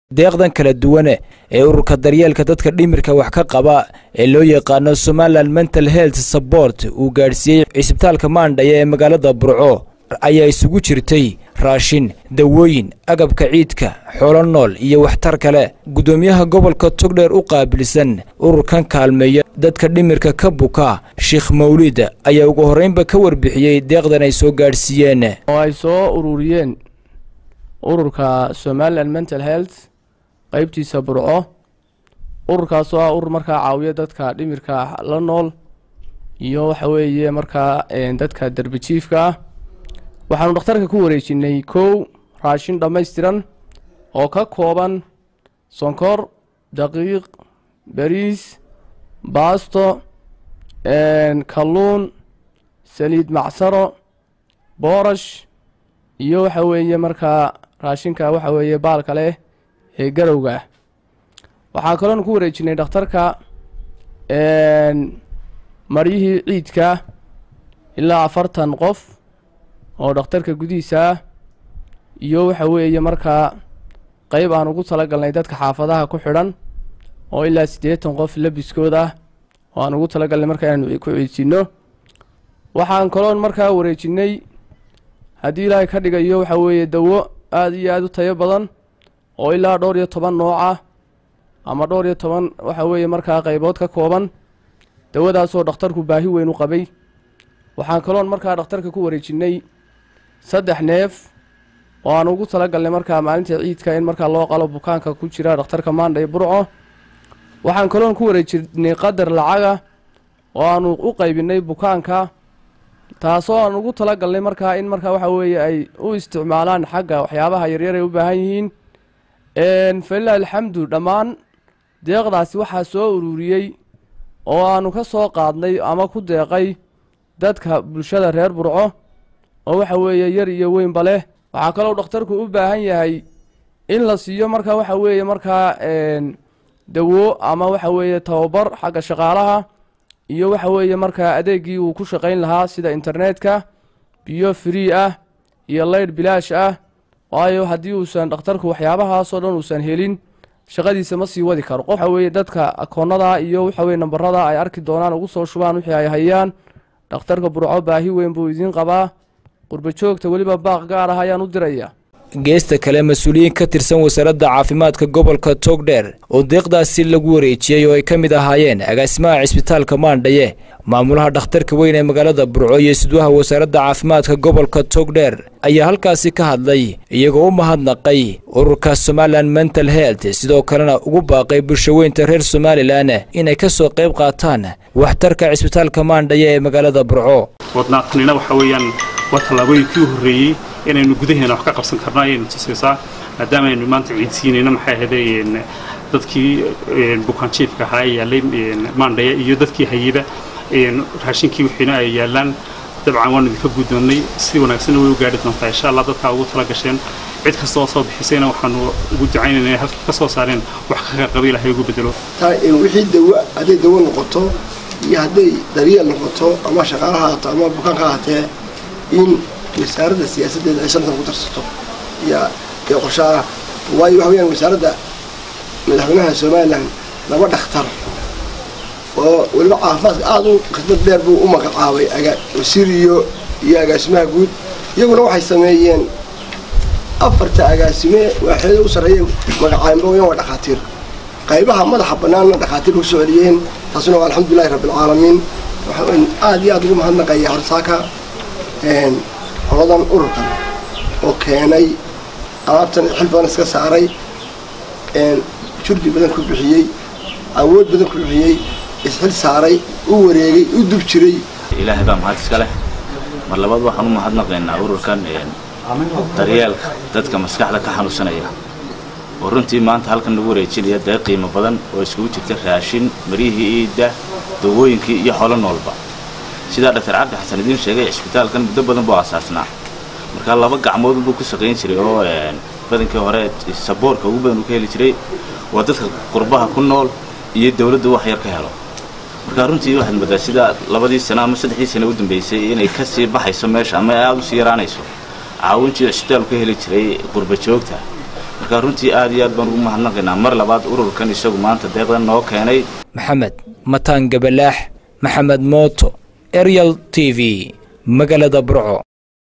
deeqdan kala duwane ee ururka daryeelka dadka dhimirka wax ka qaba ee loo yaqaano somalilan mental health support uu gaadhsiiyey cisbitaalka maandhaya ee magaalada burco ayaa isugu jirtay raashin dawooyin agabka ciidka xoolo nool iyo waxtar kale guddoomiyaha gobolka togdheer u qaabilsan ururkan kaalmeeya dadka dhimirka ka buka sheekh mawlid ayaa ugu horreynba ka warbixiyey deeqdan ay soo gaadhsiiyeen oo ay soo ururiyeen ururka somalilan mental health qeybtiisa burco ururkaas oo ah urur markaa caawiya dadka dhimirka la nool iyo waxa weeye markaa dadka derbijiifka ah waxaanu dhakhtarka ku wareejinay kow raashin dhammaystiran oo ka kooban sonkor daqiiq bariis baasto kalluun saliid macsaro boorash iyo waxa weeye markaa raashinka waxa weeye baalka leh ee garowga ah waxaa kaloonu ku wareejinay dhakhtarka maryihii ciidka ilaa afartan qof oo dhakhtarka gudihiisa ah iyo waxa weeye markaa qeyb aan ugu talagalnay dadka xaafadaha ku xidhan oo ilaa siddeetan qof labiskood ah oo aan ugu talagalnay markaa inaanu ku ciidsinno waxaan kaloon markaa wareejinay haddii ilaahay ka dhigayo waxa weeye dawo aada iyo aada u tayo badan oo ilaa dhowr iyo toban nooc ah ama dhowr iyo toban waxa weeye markaa qaybood ka kooban dawadaasoo dhakhtarku baahi weyn u qabay waxaan kaloon markaa dhakhtarka ku wareejinay saddex neef oo aan ugu talagalnay markaa maalinta ciidka in markaa loo qalo bukaanka ku jira dhakhtarka maandhay burco waxaan kaloon ku wareejinay qadar lacaga oo aanu u qaybinay bukaanka taasoo aan ugu talagalnay markaa in markaa waxa weeye ay u isticmaalaan xagga waxyaabaha yaryar ay u baahan yihiin falilah alxamdu dhammaan deeqdaasi waxaa soo ururiyey oo aanu ka soo qaadnay ama ku deeqay dadka bulshada reer burco oo waxa weeye yar iyo weynba leh waxaa kaloo dhakhtarku u baahan yahay in la siiyo marka waxa weeye markaa dawo ama waxa weeye tababar xagga shaqaalaha iyo waxa weeye markaa adeegii uu ku shaqayn lahaa sida internetka biyo free ah iyo leydh bilaash ah waayo haddii uusan dhakhtarku waxyaabahaasoo dhan uusan helin shaqadiisa ma sii wadi karo qof waxa weeye dadka akoonnada iyo waxa weye nambarada ay arki doonaan ugu soo shubaan wixii ay hayaan dhakhtarka burco baahi weyn buu idiin qabaa qurba joogta weliba baaq gaar ah ayaan u diraya geesta kale mas-uuliyiin ka tirsan wasaaradda caafimaadka gobolka togdheer oo deeqdaasi lagu wareejiyey oo ay ka mid ahaayeen agaasimaha cisbitaalka maandhaye maamulaha dhakhtarka weyn ee magaalada burco iyo sidwaha wasaaradda caafimaadka gobolka togdheer ayaa halkaasi ka hadlay iyagoo u mahadnaqay ururka somalilan mental health sidoo kalena ugu baaqay bulshaweynta reer somalilan inay ka soo qayb qaataan waxtarka cisbitaalka maandhaye ee magaalada burco wadnaaqnina waxa weeyaan waa tallaabooyinkii u horreeyey inaynu gudaheena wax ka qabsan karno ayaynu tusaysaa maadaama aynu maanta ciidsiinayno maxay ahaydeen dadkii bukaanjiifka ahaa ee yaallay maandhaya iyo dadkii hayeba raashinkii wixiina ay yaallaan dabcan waanu idinka guddoonnay si wanaagsanna way u gaadhi doontaa insha allah dadkaa ugu tala gasheen cid kasta oo soo bixisayna waxaanu ugu ducaynayna inay halkii ka soo saareen wax kaga qaba ilahay ugu bedelo wixii dawo hadday dawo noqoto iyo hadday daryeel noqoto ama shaqaalaha haato ama bukaanka ahaatee in wasaaradda siyaasaddeeda ay santan ku darsato iyo iyo qorshaha waayo waxa weyaan wasaaradda madaxweynaha somalilan laba dhakhtar oo weliba caafimaadka aada u khidmad dheer buu u magacaabay wasiir iyo iyo agaasimaha guud iyaguna waxay sameeyeen afarta agaasime waaxeeda u sarreeya magacaanba wayaan waa dhakhaatiir qaybaha madaxa bannaanna dhakhaatiir ku soo celiyeen taasuna waa alxamdulilahi rabbilcaalamiin waxaan aada iyo aada ugu mahadnaqaya horsaaka holadan ururkan oo keenay alaabtan xil badan iska saaray jurdi badan ku bixiyey awood badan ku bixiyey isxil saaray u wareegay u dub jiray ilaahay baa mahad iska leh mar labaad waxaan u mahadnaqaynaa ururkan daryeelka dadka maskaxda ka xanuunsanaya oo runtii maanta halkan lagu wareejinaya dee qiimo badan oo iskugu jirta raashin maryihii iidda dawooyinkii iyo xoolo noolba sidaa dhaktar cabdi xasan idiin sheegay cisbitaalkan muddo badan buu asaasnaa markaa laba gacmood buu ku shaqayn jiray oo badankii hore saboorka ugu badan uu ka heli jiray waa dadka qurbaha ku nool iyo dawladda wax yar ka helo markaa runtii waxaad moodaa sida labadii sano ama saddexdii sano u dambeysay inay kasii baxayso meesha ama aada usii yaraanayso caawintii cisbitaalku ka heli jiray qurba joogta marka runtii aad iyo aad baan ugu mahadnaqaynaa mar labaad ururkan isagu maanta deeqdan noo keenay maxamed mataan gabalaax maxamed mooto eryal t v magaalada burco